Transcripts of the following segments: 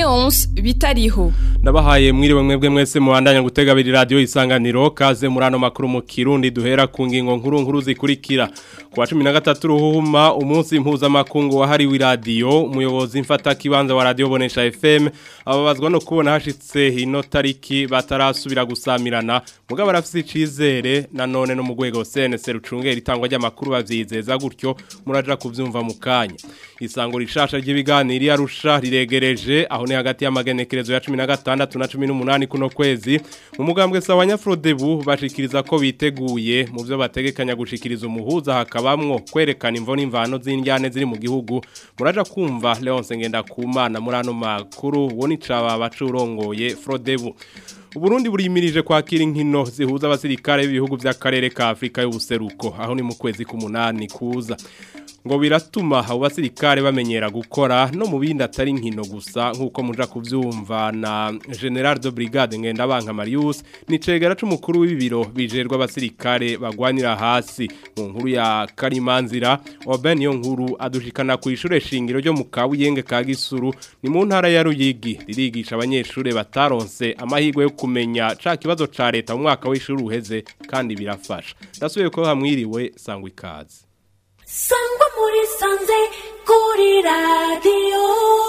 Leonce bitariho Ndabahaye mwiriwe mwebwe mwese mubandanya gutega biri radio isanganiro kaze muri ano makuru mu Kirundi duhera ku ngingo nkuru nkuru zikurikira kwa 13 ruhuma umunsi mpuza makungu wahariwe radio umuyobozi mfata kibanza wa radio bonesha FM ababazwa no kubona hashitse ino tariki batarasubira gusamirana mugabo arafise icizere nanone no mu rwego CNC rucungera itangwa ry'amakuru bavyizeza gutyo muraja kuvyumva mu kanya isango rishasha ry'ibiganiro yarusha riregereje aho ni hagati y'amagenekerezo ya 15 na 18 kuno kwezi mu mugambwe sawa nyafrodebu bashikiriza ko biteguye mu byo bategekanya gushikiriza umuhuza hakabamwo kwerekana imvo n'imvano z'indyane ziri mu gihugu muraja kumva Leonce ngenda kumana muri ano makuru woni caba bacurongoye Frodebu Uburundi burimirije kwakira inkino zihuza abasirikare b'ibihugu by'akarere ka Afrika y'ubuseruko aho ni mu kwezi k'umunani kuza ngo biratuma abo basirikare bamenyera gukora no mu bindi atari inkino gusa nk'uko muja kuvyumva na General de Brigade Ngendabanka Marius ni cegera c'umukuru w'ibiro bijerwa abasirikare bagwanira hasi mu nkuru ya Karimanzira Oben yo nkuru adushikana ku ishure shingiro ryo mu Kabuyenge ka Gisuru ni mu ntara ya Ruyigi ririgisha abanyeshure bataronse amahirwe yo kumenya ca kibazo ca leta mu mwaka w'ishuri uheze kandi birafasha ndasubiye ko hamwiriwe sangwa ikaze sangwa muri sanze kuri radiyo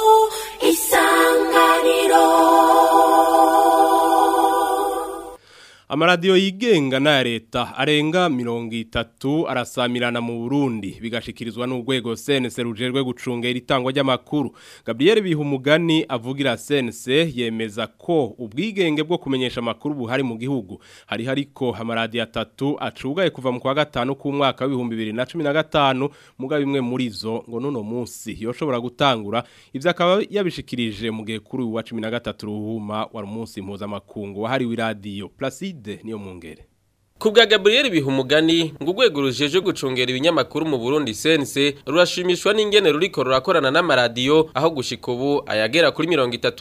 isanganiro Amaradiyo yigenga na leta arenga mirongo itatu arasamirana mu Burundi bigashikirizwa n'urwego CNC rujerwe gucungera itangwa ry'amakuru Gabriel Bihumugani avugira CNC yemeza ko ubwigenge bwo kumenyesha amakuru buhari mu gihugu hari hariko amaradiyo atatu acugaye kuva mu kwa gatanu ku mwaka wa 2015 muga bimwe muri zo ngo nuno munsi yoshobora gutangura ivyo akaba yabishikirije mu gihe kuri wa 13 ruhuma wa munsi mpuzamakungu wahariwe radio Placide niyo mungere Kubwa Gabriel Bihumugani ngo urwego rujeje gucungera ibinyamakuru mu Burundi sense rurashimishwa n'ingene ruriko rurakorana n'amaradiyo aho gushika ubu ayagera kuri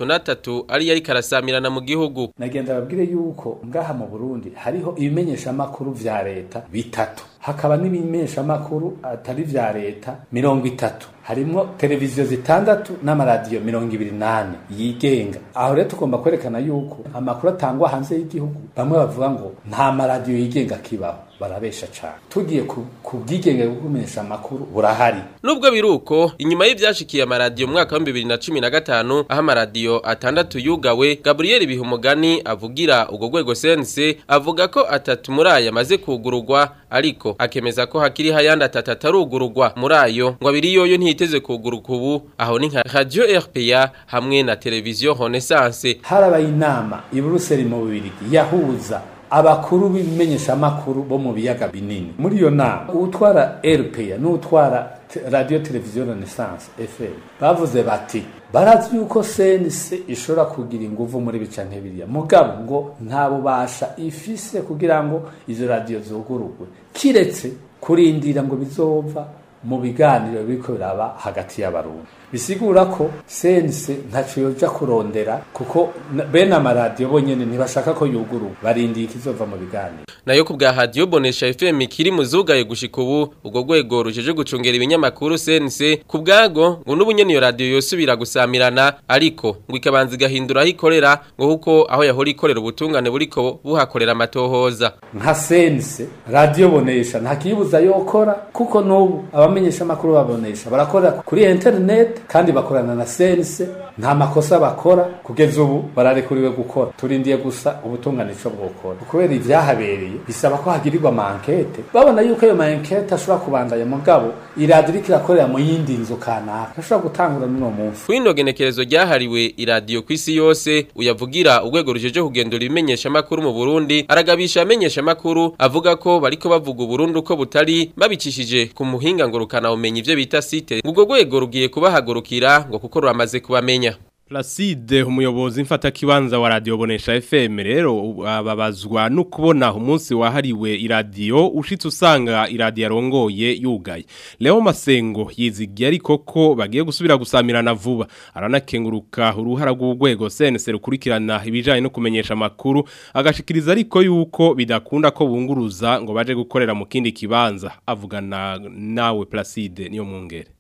33 ari yari karasamirana mu gihugu nagenda babwire yuko ngaha mu Burundi hariho ibimenyesha makuru vya leta bitatu hakaba n'ibimenyesha makuru atari vya leta mirongo itatu harimwo televiziyo zitandatu n'amaradiyo mirongo ibiri nane yigenga aho rero tugomba kwerekana yuko amakuru atangwa hanze y'igihugu bamwe bavuga ngo nta maradiyo yigenga kibaho barabesha cyane tugiye ku bwigenge bwo kumenyesha amakuru burahari nubwo biruko inyuma y'ivyashikiye amaradiyo mu mwaka wa 2015 aho amaradiyo atandatu yugawe Gabriel Bihumugani avugira ubwo rwego sense avuga ko atatu muri aya amaze kugururwa ariko akemeza ko hakiri hayandi atatu atarugururwa muri ayo ngo abiri yoyo ntiteze kuguruka ubu aho ni nka Radio RPA hamwe na televiziyo Renaissance harabaye inama i Buruseli mu Bubiligi yahuza abakuru b'ibimenyeshamakuru bo mu biyaga binini muri iyo nama utwara RPA n'utwara radio televiziyo Renaissance FM bavuze bati barazi yuko CNC ishobora kugira inguvu muri bica nk'ibiriya mugabo ngo nta bubasha ifise kugira ngo izo radio zugurugwe kiretse kurindira ngo bizova mu biganiro biriko biraba hagati y'abarundi bisigura ko sense ntaco yoja kurondera kuko bene amaradiyo bonyene ntibashaka ko yuguru barindiye ikizova mu biganiro nayo ku bwa radio bonesha FM kiri muzugaye gushika ubu ubwo rwego rujeje gucungera ibinyamakuru sense ku bwago ngo n'ubunyene iyo radio yosubira gusamirana ariko ngo ikabanza igahindura aho ikorera ngo kuko aho yahora ikorera ubutungane buriko buhakorera amatohoza nka sense radio bonesha nta kibuza yokora kuko n'ubu abamenyesha amakuru babonesha barakorera kuri internet kandi bakorana na sense nta makosa bakora kugeza ubu bararekuriwe gukora turindiye gusa ubutungane ico bwokora kubera ivyahabereye bisaba ko hagirirwa amankete babona yuko ayo mankete ashobora kubandanya mugabo iradiyo iriko irakorera mu yindi nzu kanaka ashobora gutangura n'uno munsi kwino genekerezo ryahariwe iradiyo ku isi yose uyavugira urwego rujeje kugendura ibimenyesha makuru mu Burundi aragabisha amenyesha makuru avuga ko bariko bavuga Burundi uko butari babicishije ku muhinga ngurukana umenye ivyo bita site ubwo rwego rugiye kubahagurukira ngo kuko ruramaze kubamenya Placide umuyobozi mfata kibanza wa radio bonesha FM rero ababazwa no kubona umunsi wahariwe iradio ushitse usanga iradio yarongoye yugaye Leo Masengo yizigiye ariko ko bagiye gusubira gusamirana vuba aranakenguruka uruhara rw'ugwego CNC rukurikirana ibijanye no kumenyesha makuru agashikiriza ariko yuko bidakunda ko bunguruza ngo baje gukorera mu kindi kibanza avugana nawe Placide niyo mungere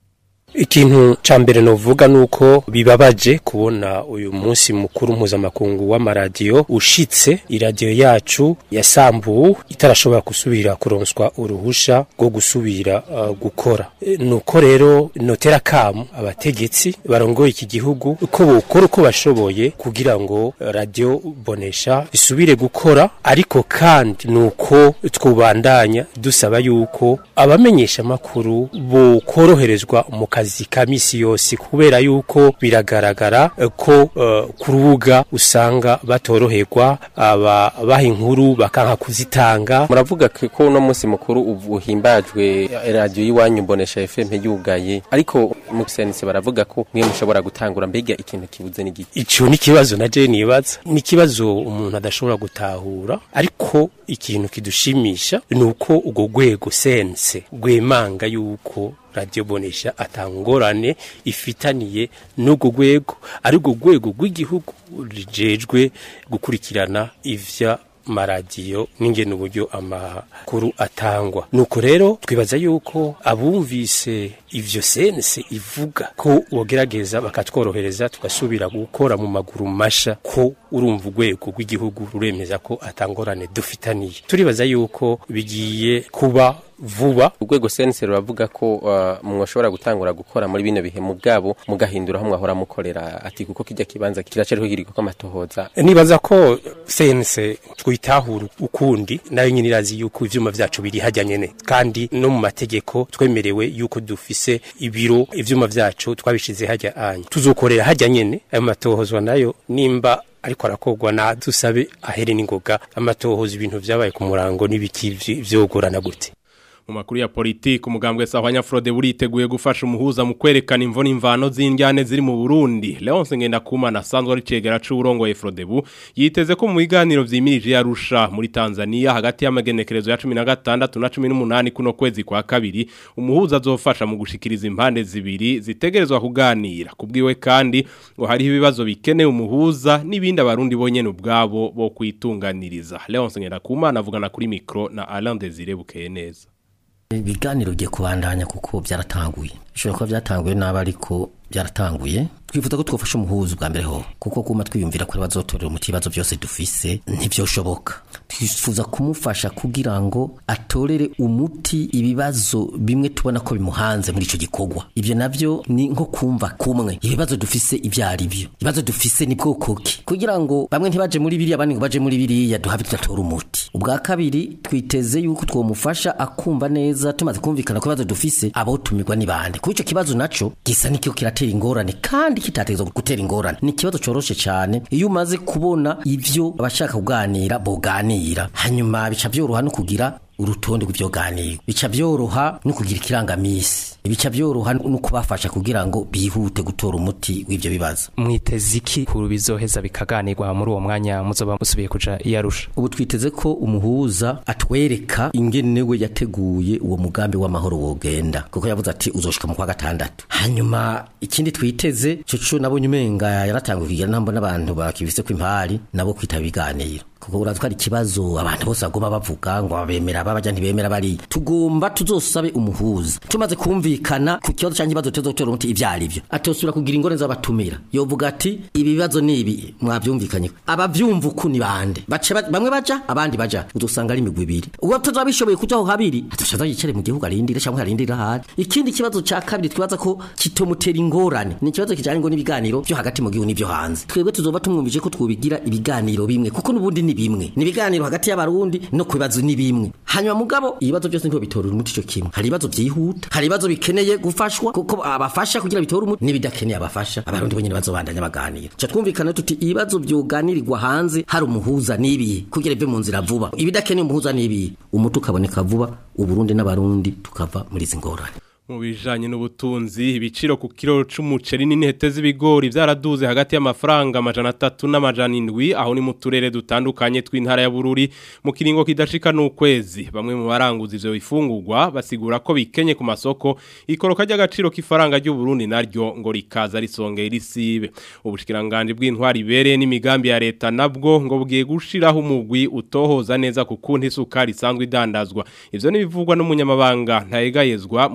ikintu ca mbere novuga nuko bibabaje kubona uyu munsi mukuru mpuzamakungu w'amaradiyo ushitse iradiyo yacu yasambuwe itarashobora gusubira kuronswa uruhusha rwo gusubira uh, gukora e, nuko rero notera kamu abategetsi barongoye iki gihugu uko bokora uko bashoboye kugira ngo radio bonesha isubire gukora ariko kandi nuko twubandanya dusaba yuko abamenyesha makuru bokoroherezwa mu kazi ka misi yose kubera yuko biragaragara eh, ko uh, ku rubuga usanga batoroherwa aba baha inkuru bakanka kuzitanga muravuga ko uno munsi mukuru uhimbajwe radio y'iwanyu mbonesha FM yugaye ariko mu sense baravuga ko mwe mushobora gutangura mbega ikintu kibuze n'igiti ico ni kibazo na je nibaza ni kibazo umuntu adashobora gutahura ariko ikintu kidushimisha nuko ugo gwego sense gwemanga yuko radio bonesha atangorane ifitaniye n'ubwo gwego ari ubwo gwego rw'igihugu rijejwe gukurikirana ivya maradiyo n'ingene uburyo amakuru atangwa nuko rero twibaza yuko abumvise ivyo sense ivuga ko bogerageza bakatworohereza tugasubira gukora mu maguru masha ko urumva urwego rw'igihugu ruremeza ko atangorane dufitaniye turibaza yuko bigiye kuba vuba urwego sense ruravuga ko uh, mwashobora gutangura gukora muri bino bihe mugabo mugahindura aho mwahora mukorera ati kuko kijya kibanza kiracariho giriko ko amatohoza nibaza ko sense twitahura ukundi nayo nyine irazi yuko ivyuma vyacu biri hajya nyene kandi no mu mategeko twemerewe yuko dufise ibiro ivyuma vyacu twabishize hajya anya tuzokorera hajya nyene ayo matohozwa nayo nimba ariko arakogwa na dusabe ahere n'ingoga amatohoza ibintu vyabaye ku murango n'ibiki vyogorana gute mu makuru ya politiki umugambwe sahwanya Frode buriteguye gufasha umuhuza mu kwerekana imvune imvano z'indyane ziri mu Burundi Leonce Ngendakumana asanzwe ari cegera c'urongoye Frodebu yiteze ko mu biganiro vyimirije yarusha muri Tanzania hagati y'amagenekerezo ya 16 na 18 kuno kwezi kwa kabiri umuhuza azofasha mu gushikiriza impande zibiri zitegerezwa kuganira kubwiwe kandi ngo hari ibibazo bikeneye umuhuza n'ibindi abarundi bonyene ubwabo bo kwitunganiriza Leonce Ngendakumana avugana kuri micro na Alain Desire bukeye neza ibiganiro bigiye kubandanya kuko byaratanguye bishobora kuba byatanguye nabi ariko byaratanguye twifuza ko twafasha umuhuza bwa mbere ho kuko kuma twiyumvira ko bazotorera umuti ibibazo byose dufise ntibyoshoboka twifuza kumufasha kugira ngo atorere umuti ibibazo bimwe tubona ko bimuhanze muri ico gikorwa ibyo navyo ni nko kumva kumwe ibibazo dufise ibyo ari byo ibibazo dufise ni bwoko ki kugira ngo bamwe ntibaje muri biriya abandi ngo baje muri biriya duhabe tudatora umuti ubwa kabiri twiteze yuko twomufasha akumva neza tumaze kumvikana ko ibibazo dufise abo tumirwa ni bande kuko ico kibazo naco gisa nikyo kiratera ingorane kandi kitategezwa gutera ingorane ni ikibazo coroshe cyane iyo umaze kubona ivyo abashaka kuganira boganira hanyuma bica byoroha no kugira urutonde rw'ivyoganiro bica byoroha no kugira ikirangamisi bica byoroha no kubafasha kugira ngo bihute gutora umuti w'ivyo bibazo mwiteze iki kuru bizoheza bikaganirwa muri uwo mwanya muzoba musubiye kuja iyarusha ubu twiteze ko umuhuza atwereka ingene we yateguye uwo mugambi w'amahoro wogenda kuko yavuze ati uzoshika mu kwa gatandatu hanyuma ikindi twiteze coco nabonye umenga yaratanguye kugira ntambo n'abantu bakibise ko impari nabo kwitaba ibiganiro kuko urazi ko ari ikibazo abantu bose bagomba bavuga ngo babemera babaja ntibemera bari tugomba tuzosabe umuhuza tumaze kumvikana ku kibazo cyangwa ikibazo tuzotora umuti ivyo ari byo atosubira kugira ingorane z'abatumira yovuga ati ibi bibazo ni ibi mwavyumvikanye abavyumva uku ni bande bace ba- bamwe baja abandi baja uzosanga ari imigwi ibiri uwo tuzoba bishoboye kuja aho habiri atoshaza yicare mu gihugu arindire cyangwa arindire ahari ikindi kibazo ca kabiri twibaza ko kitomutera ingorane ni ikibazo kijanye ngo n'ibiganiro byo hagati mu gihugu n'ivyo hanze twebwe tuzoba tumwumvije ko twobigira ibiganiro bimwe kuko n'ubundi ni bimwe ni ibiganiro hagati y'abarundi no ku bibazo ni bimwe hanyuma mugabo ibibazo byose ntibo bitorera umuti ico kimwe hari ibibazo vyihuta hari ibibazo bikeneye gufashwa kuko abafasha kugira bitore umuti n'ibidakeneye abafasha abarundi bonyene bazobandanya baganira ca twumvikana tuti ibibazo vyoganirirwa hanze hari umuhuza n'ibihe kugira bive mu nzira vuba ibidakeneye umuhuza n'ibihe umuti ukaboneka vuba uburundi n'abarundi tukava muri izi ngorane mu bijanye n'ubutunzi ibiciro ku kiro c'umuceri n'intete z'ibigori byaraduze hagati y'amafaranga amajana atatu n'amajana indwi aho ni mu turere dutandukanye tw'intara ya Bururi mu kiringo kidashika n'ukwezi bamwe mu baranguza ivyo bifungurwa basigura ko bikenye ku masoko ikoroka ry'agaciro k'ifaranga ry'u Burundi naryo ngo rikaza risongera isibe ubushikiranganje bw'intwari ibereye n'imigambi ya leta nabwo ngo bugiye gushiraho umugwi utohoza neza ku kunti isukari isanzwe idandazwa ivyo nibivugwa n'umunyamabanga ntayegayezwa mu bushikiranganje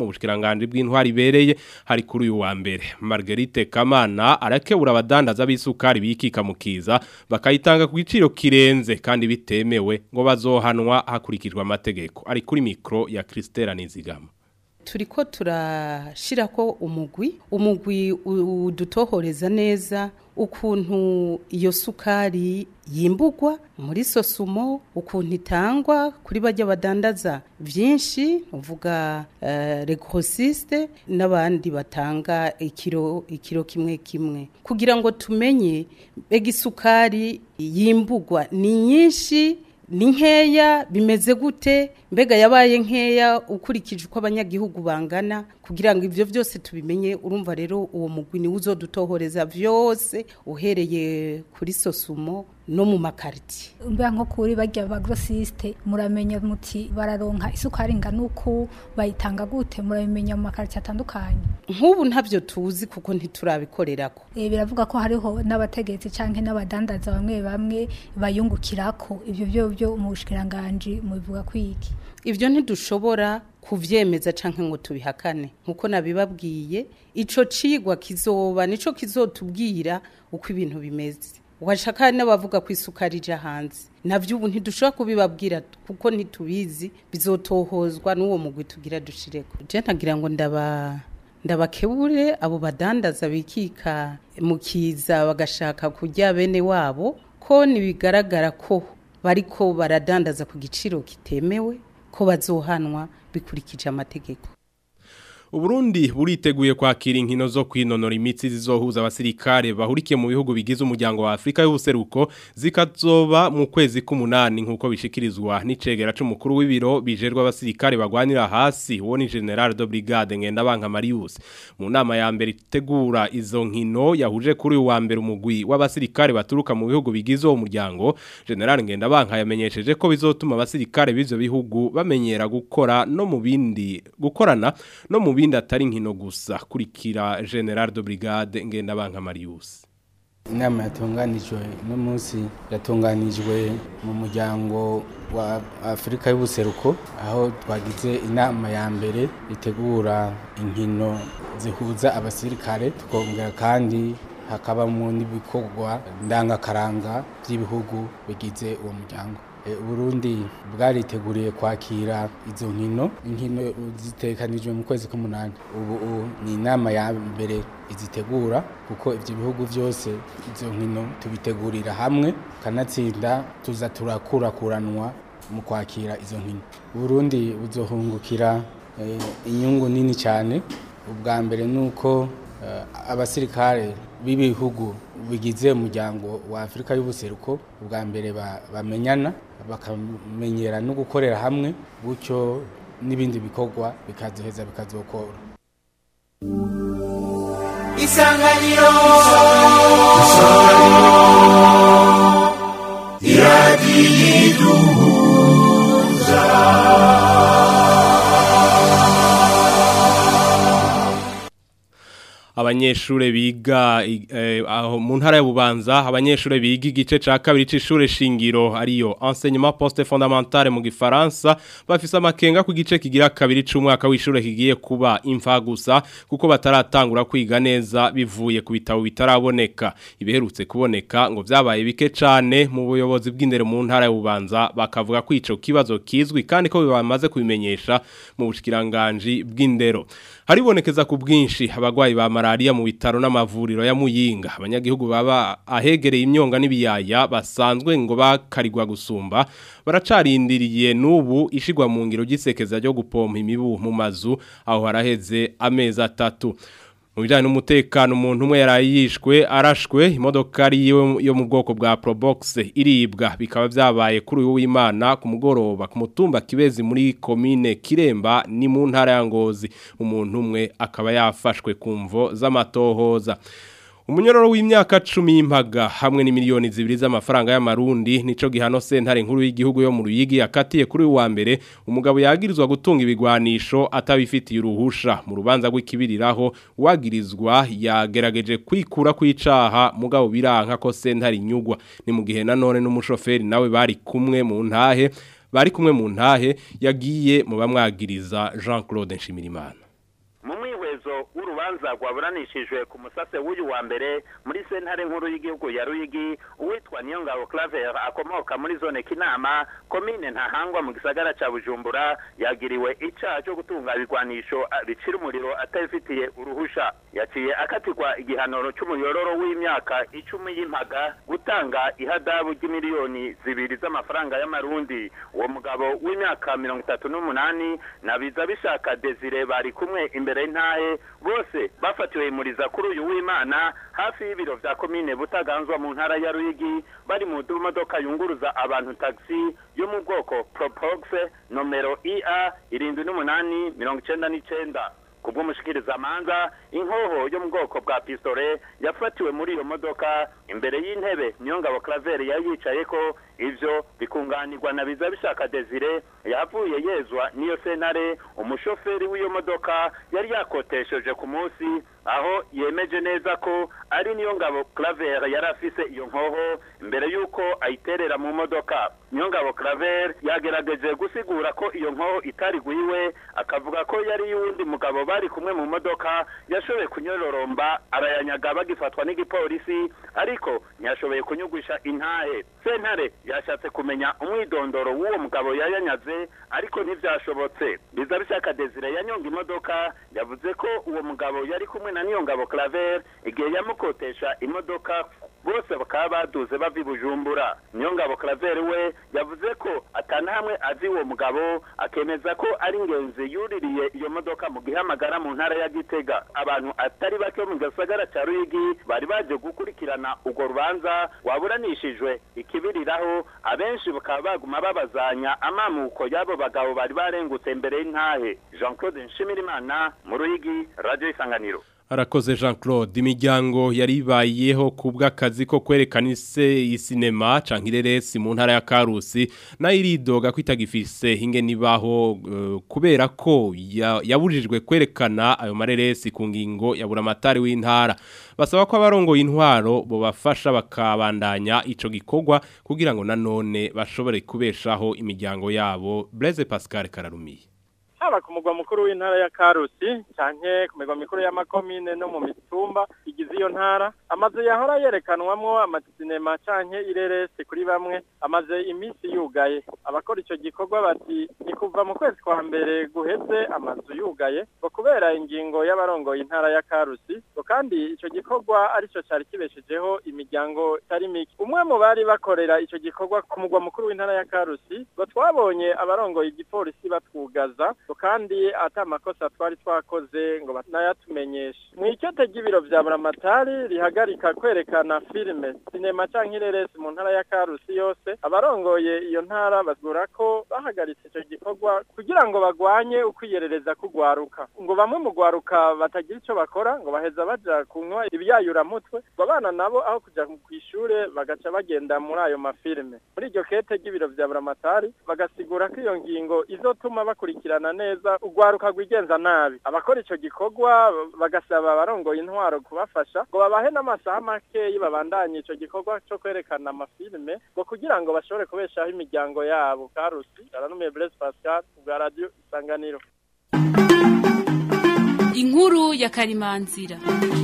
bushikiranganje bw'intwari bereye hari kuri uyu wa mbere Marguerite Kamana arakebura abadandaza b'isukari bikika mukiza bakayitanga ku giciro kirenze kandi bitemewe ngo bazohanwa hakurikijwe amategeko ari kuri mikro ya Christelle Nizigama turiko turashirako umugwi umugwi udutohoreza neza ukuntu iyo sukari yimbugwa muri sosumo ukuntu itangwa kuri bajya badandaza byinshi uvuga uh, regrosiste n'abandi batanga ikiro ikiro kimwe kimwe kugira ngo tumenye mbega isukari yimbugwa ni nyinshi ni nkeya bimeze gute mbega yabaye nkeya ukurikije uko abanyagihugu bangana kugira ngo ibyo byose tubimenye urumva rero uwo mugwi niwe uzodutohoreza byose uhereye kuri sosumo no mu makariti mba nko kuri bajya ba grossiste muramenya muti bararonka isukari ingana uku bayitanga gute murabimenya mu makariti atandukanye nk'ubu ntabyo tuzi kuko ntiturabikorerako e, biravuga ko hariho n'abategetsi canke n'abadandaza bamwe bamwe bayungukirako ivyo byo byo mu bushikiranganje mubivuga kwiki ivyo ntidushobora kuvyemeza canke ngo tubihakane nkuko nabibabwiye ico cigwa kizoba nico kizotubwira uko ibintu bimeze washaka n'abavuga ku isukari ija hanze navyo ubu ntidushobora kubibabwira kuko ntitubizi bizotohozwa n'uwo mugwi tugira dushireko je ntagira ngo ndaba ndabakebure abo badandaza bikika mu kiza bagashaka kurya bene wabo ko nibigaragara ko bariko baradandaza ku giciro kitemewe ko bazohanwa bikurikije amategeko Uburundi buriteguye kwakira inkino zo kwinonora imitsi zizohuza abasirikare bahurikiye mu bihugu bigize umuryango wa Afrika y'ubuseruko zikazoba mu kwezi k'umunani nkuko bishikirizwa n'icegera c'umukuru w'ibiro bijerwa abasirikare bagwanira hasi uwo ni General de Brigade Ngendabanka Marius mu nama ya mbere itegura izo nkino yahuje kuri uwa mbere umugwi w'abasirikare baturuka mu bihugu bigize uwo muryango General Ngendabanka yamenyesheje ko bizotuma abasirikare b'ivyo bihugu bamenyera gukora no mu bindi gukorana no mu bindi atari nkino gusa kurikira General de Brigade Ngendabanka Marius inama yatunganijwe uno munsi yatunganijwe mu muryango wa afurika y'ubuseruko aho twagize inama ya mbere itegura inkino zihuza abasirikare tukongera kandi hakabamo n'ibikorwa ndangakaranga by'ibihugu bigize uwo muryango Burundi bwariteguriye kwakira izo nkino inkino zitekanijwe mu kwezi k'umunani ubu ni inama ya mbere izitegura kuko ibyo bihugu byose izo nkino tubitegurira hamwe kanatsinda tuza turakurakuranwa mu kwakira izo nkino Burundi buzohungukira inyungu nini cyane ubwa mbere ni uko abasirikare b'ibihugu bigize umuryango wa afurika y'ubuseruko ubwa mbere bamenyana bakamenyera no gukorera hamwe gutyo n'ibindi bikorwa bikazoheza bikazokora isanganiro isanganiro iradiyo abanyeshure biga eh, aho mu ntara ya Bubanza abanyeshure biga igice ca kabiri c'ishure shingiro ariyo enseignement poste fondamental mu gifaransa bafise amakenga ku gice kigira kabiri c'umwaka w'ishure kigiye kuba imfa gusa kuko bataratangura kwiga neza bivuye ku bitabo bitaraboneka ibiherutse kuboneka ngo vyabaye bike cane mu buyobozi bw'indero mu ntara ya Bubanza bakavuga ko ico kibazo kizwi kandi ko bamaze kubimenyesha mu bushikiranganje bw'indero haribonekeza ku bwinshi abagwayi ba malaria mu bitaro n'amavuriro ya Muyinga abanyagihugu baba ahegereye imyonga n'ibiyaya basanzwe ngo bakarigwa gusumba baracarindiriye nubu ishigwa mu ngiro gisekeza ryo gupompa imibu mu mazu aho haraheze amezi atatu mu bijyanye n'umutekano umuntu umwe yarayishwe arashwe imodoka ari yo mu bwoko bwa Probox iribwa bikaba byabaye kuri uyu w'Imana ku mugoroba ku mutumba kibezi muri komine Kiremba ni mu ntara ya Ngozi umuntu umwe akaba yafashwe ku mvo z'amatohoza Umunyororo w'imyaka 10 y'impaga hamwe ni miliyoni zibiri z'amafaranga y'amarundi nico gihano sentare nkuru y'igihugu yo mu ruyigi yakatiye kuri wa mbere umugabo yagirizwa gutunga ibigwanisho atabifitiye uruhusha mu rubanza rw'ikibiriraho wagirizwa yagerageje kwikura kwicaha mugabo biranka ko sentare inyugwa ni mu gihe nanone n'umushoferi nawe bari kumwe mu ntahe bari kumwe mu ntahe yagiye mu bamwagiriza Jean Claude Nshimirimana urubanza rwaburanishijwe ku musase w'uyu wa mbere muri sentare nkuru y'igihugu ya ruyigi uwitwa niyongabo claver akomoka muri zone kinama komine ntahangwa mu gisagara ca bujumbura yagiriwe icaha cyo gutunga ibigwanisho ah, bicira umuriro atabifitiye uruhusha yaciye akatirwa igihanoro c'umuyororo w'imyaka icumi y'impaga gutanga ihadabu ry'imiliyoni zibiri z'amafaranga y'amarundi uwo mugabo w'imyaka mirongo itatu n'umunani na biza bishaka desire bari kumwe imbere y'intahe bose bafatiwe imuriza kuri uyu w'imana hafi y'ibiro vya komine butaganzwa mu ntara ya ruyigi bari mu modoka yunguruza abantu taxi yo mu bwoko propox nomero ia irindwi n'umunani mirongo icenda n'icenda kubw'umushikirizamanza inkoho yo mu bwoko bwa pistole yafatiwe muri iyo modoka imbere y'intebe niyongabo claver yari yicayeko ivyo bikunganirwa na biza bishaka desire yavuye yezwa n'iyo sentare umushoferi w'iyo modoka yari yakotesheje ku munsi aho yemeje neza ko ari niyo ngabo claver yari afise iyo nkoho imbere y'uko ayiterera mu modoka niyo ngabo claver yagerageje gusigura ko iyo nkoho itari gwiwe akavuga ko yari y'uwundi mugabo bari kumwe mu modoka yashoboye kunyororomba arayanyaga bagifatwa n'igipolisi ariko ntiyashoboye kunyugwisha intahe sentare yashatse kumenya umwidondoro w'uwo mugabo yayanyaze ariko ntivyashobotse biza bishaka desire yanyonga imodoka yavuze ko uwo mugabo yari kumwe na niyongabo claver igihe yamukotesha imodoka bose bakaba baduze bava i bujumbura niyongabo claver we yavuze ko atanahamwe azi uwo mugabo akemeza ko ari ingenzi yuririye iyo modoka mu gihamagara mu ntara ya gitega abantu atari bake bo mu gisagara ca ruyigi bari baje gukurikirana urwo rubanza waburanishijwe ikibiriraho abenshi bakaba baguma babazanya amamuko y'abo bagabo bari barengutse imbere y'intahe jean claude nshimirimana mu ruyigi radio isanganiro Arakoze Jean Claude imiryango yari ibayeho kubw'akazi ko kwerekana ise isinema canke ireresi mu ntara ya Karusi nayo iridoga kwitagifise hinge nibaho uh, kubera ko ya- yabujijwe kwerekana ayo mareresi ku ngingo ya buramatari w'intara basaba ko abarongo intwaro bo bafasha bakabandanya ico gikorwa kugira ngo nanone bashobore kubeshaho imiryango yabo Blaise Pascal Kararumiye haba ku mugwa mukuru w'intara ya Karusi canke ku migwa mikuru y'amakomine no mu mitumba igize iyo ntara amazu yahora yerekanwamwo amasinema canke ireresi kuri bamwe amaze iminsi yugaye abakora ico gikorwa bati ni kuva mu kwezi kwa mbere guheze amazu yugaye ngo kubera ingingo y'abarongoye intara ya Karusi ngo kandi ico gikorwa arico cari kibeshejeho imiryango itari mike umwe mu bari bakorera ico gikorwa ku mugwa mukuru w'intara ya Karusi ngo twabonye abarongoye igipolisi batwugaza ngo kandi ata amakosa twari twakoze ngo banayatumenyeshe mu icyote ry'ibiro vya buramatari rihagarika kwerekana filime sinema canke ireresi mu ntara ya Karusi yose abarongoye iyo ntara basura ko bahagaritse ico gikorwa kugira ngo bagwanye ukwiyerereza kugwaruka ngo bamwe mu gwaruka batagira ico bakora ngo baheza baja kunywa ibyayuramutwe ngo abana nabo aho kuja kw'ishure bagaca bagenda muri ayo mafilime muri iryo kete ry'ibiro vya buramatari bagasigura ko iyo ngingo izotuma bakurikirana neza ugwaruka rwigenza nabi abakora ico gikorwa bagasaba abarongoye intwaro kubafasha ngo babahe n'amasaha makeyi babandanye ico gikorwa co kwerekana amafilime ngo kugira ngo bashobore kubeshaho imiryango yabo karusi aranumiye Blaise Pascal bwa radio isanganiro inkuru ya karimanzira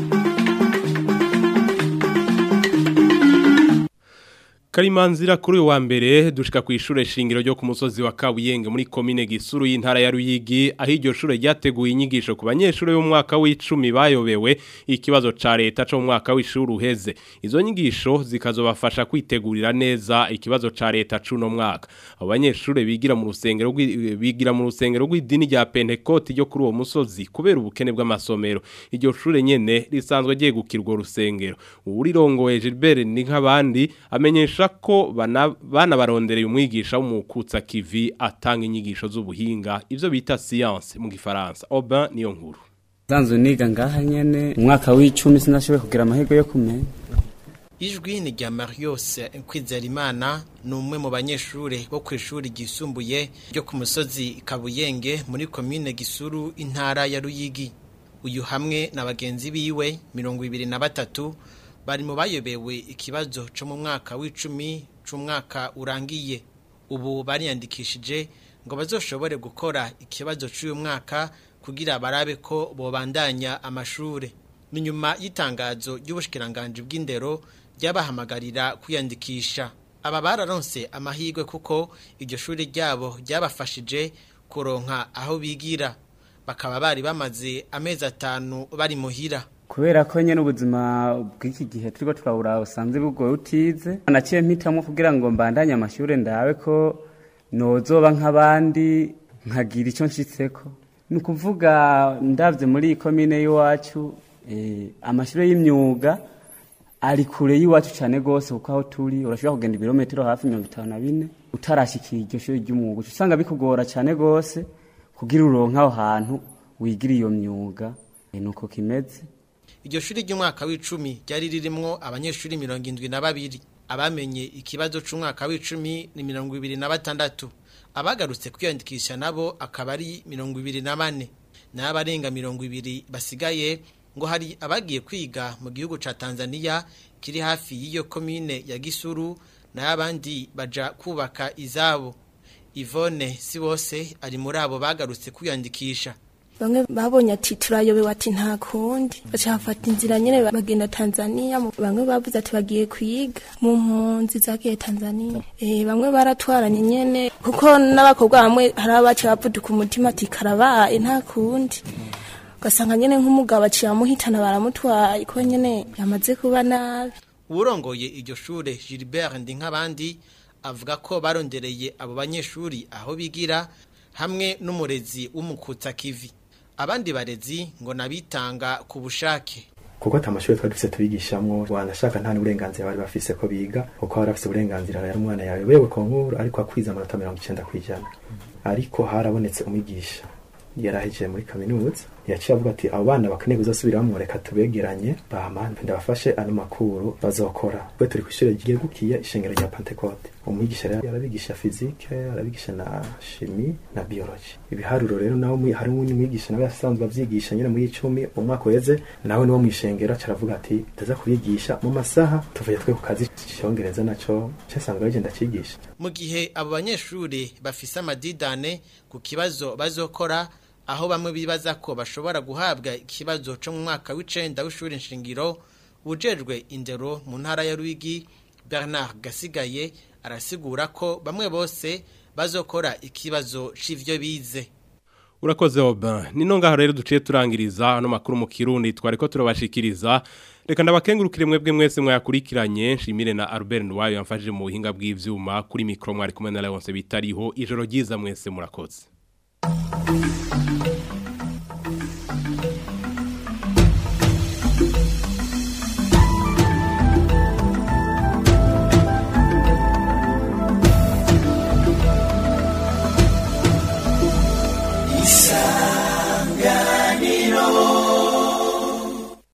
Karimanzira kuri uyu wa mbere dushika ku ishure shingiro ryo ku musozi wa Kabuyenge muri komine Gisuru y'intara ya Ruyigi aho iryo shure ryateguye inyigisho ku banyeshure bo mu mwaka w'icumi bayobewe ikibazo ca leta cyo mu mwaka w'ishuri uheze izo nyigisho zikazobafasha kwitegurira neza ikibazo ca leta cuno mwaka abo banyeshure bigira mu rusengero rw'i- bigira mu rusengero rw'idini rya Pentecote ryo kuri uwo musozi kubera ubukene bw'amasomero iryo shure nyene risanzwe ryegukirwa urusengero urirongoye Gilbert ni nk'abandi amenyesha ko bana- banabarondereye umwigisha w'umukutsa kivi atanga inyigisho z'ubuhinga ivyo bita science mu gifaransa Aubin niyo nkuru zanzu niga ngaha nyene umwaka w'icumi sinashoboye kugira amahirwe yo kumenya ijwi ni rya marios kwizerimana ni umwe mu banyeshuri bo ku ishuri ryisumbuye ryo ku musozi kabuyenge muri komine gisuru intara ya ruyigi uyu hamwe na bagenzi biwe mirongo ibiri na batatu bari mu bayobewe ikibazo cyo mu mwaka w'icumi c'umwaka urangiye ubu bariyandikishije ngo bazoshobore gukora ikibazo cy'uyu mwaka kugira barabe ko bobandanya amashure ni nyuma y'itangazo ry'ubushikiranganje bw'indero ryabahamagarira kwiyandikisha aba bararonse amahirwe kuko iryo shuri ryabo ryabafashije kuronka aho bigira bakaba bari bamaze amezi atanu bari muhira kubera ko nyene ubuzima bw'iki gihe turiko turabura usanze bugoye utize naciye mpitamwo kugira ngo mbandanye amashure ndabe ko nozoba nk'abandi nkagira ico nshitseko ni ukuvuga ndavye muri iyi komine y'iwacu eh, amashure y'imyuga ari kure y'iwacu cyane rwose kuko aho turi urashobora kugenda ibirometero hafi mirongo itanu na bine utarashikira iryo shuri ry'umwuga uca usanga bikugora cyane rwose kugira uronke aho hantu wigira iyo myuga Eh, nuko kimeze iryo shuri ry'umwaka w'icumi ryari ririmwo abanyeshuri mirongo indwi na babiri abamenye ikibazo c'umwaka w'icumi ni mirongo ibiri na batandatu abagarutse kwiyandikisha nabo akaba ari mirongo ibiri na bane naho abarenga mirongo ibiri basigaye ngo hari abagiye kwiga mu gihugu ca Tanzania kiri hafi y'iyo komine ya Gisuru naho abandi baja kubaka izabo Yvonne Sibose ari muri abo bagarutse kwiyandikisha bamwe babonye ati turayobewe ati nta kundi baca bafata inzira nyene bagenda Tanzania mu- bamwe bavuze ati bagiye kwiga mu mpunzi zagiye Tanzania eh bamwe baratwaranye nyene kuko n'abakobwa bamwe hari abaca bavuduka umutima ati karabaye nta kundi ugasanga nyene nk'umugabo aciye amuhitana baramutwaye ko nyene yamaze kuba nabi uwurongoye iryo shure Gilbert Ndinkabandi avuga ko barondereye abo banyeshuri aho bigira hamwe n'umurezi w'umukutsa kivi abandi barezi ngo nabitanga ku bushake kuko ata mashuri twari dufise tubigishamwo wanashaka nta n'uburenganzira bari bafise ko biga kuko bari bafise uburenganzira yari umwana yawe bewe konkuru ariko akwiza amanota mirongo icenda kw'ijana ariko harabonetse umwigisha yarahejeje muri kaminuza yaciye avuga ati abo bana bakeneye kuzasubiramwo reka tubegeranye bama ndabafashe ano makuru bazokora twe turi kw'ishure ryegukiye ishengero rya pentecote umwigisha rero yarabigisha fizike arabigisha na shimi na biology ibiharuro rero nawe mwi- hari uwundi mwigisha nawe yasanzwe avyigisha nyene muri icumi umwaka uheze nawe niwo mw'ishengero aca aravuga ati ndaza kubigisha mu masaha tuvuye twe ku kazi icongereza naco casanzwe bagenda cigisha mu gihe abo banyeshuri bafise amadidane ku kibazo bazokora aho bamwe bibaza ko bashobora guhabwa ikibazo cyo mu mwaka w'icenda w'ishuri nshingiro ujejwe indero mu ntara ya Rwigi Bernard Gasigaye arasigura ko bamwe bose bazokora ikibazo c'ivyo bize Urakoze Oban. Nino ngaho rero duciye turangiriza ano makuru mu Kirundi twariko turabashikiriza. Reka ndabakengurukire mwebwe mwese mwayakurikiranye nshimire na Albert Ndwayo yamfashije mu buhinga bw'ivyuma kuri micro mwari kumwe na Leonce bitariho ijoro ryiza mwese murakoze.